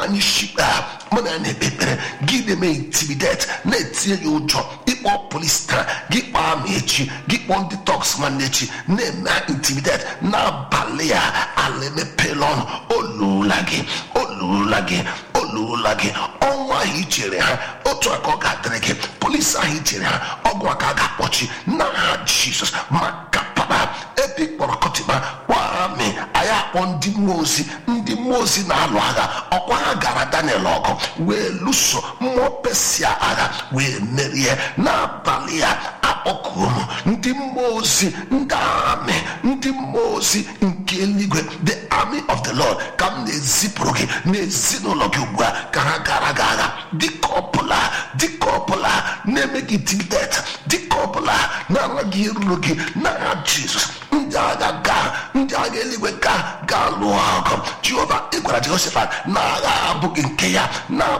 anyị shikpe ha mụ na ya na-ekpe ekpere gị na-eme intimidet na-etinye ya ụjọ ịkpọ polis taa gị kpọọ ama echi gị kpọọ ndị tọks nwanne echi na-eme intimidet n'abalị ya ala emepela ọnụ olula gị olula gị olula gị ọnwụ ahụ ichere ha otu aka ọ ga-adịrị gị polisi ahụ ichere ha ọgwụ aka a ga-akpọchi n'aha jizọs maka papa ebe ị kpọrọ kọtịba kwami anyị akpọ ndị mmụọ ozi ndị mmụọ ozi na-alụ agha ọkwa ha gara daniel ọgụ wee lụso mmụọ pesia agha wee merie n'abalị ya akpọkuo m ndị mmụọ ozi ndị amị ndị mmụọ ozi nke eluigwe the army of the lord ka m na-ezipụrụ gị n'ezinụlọ gị ugbu a ka ha gara gị agha dịka ọbụla dịka ọbụla na-eme gị tidet dịka ọbụla na-ara gị eruru gị n'agha jizọs ndị agha gaa ndị agha eluigwe gaa gaa lụọ ọgụ jehova ị gwara jehoshafat na agha abụghị nke ya na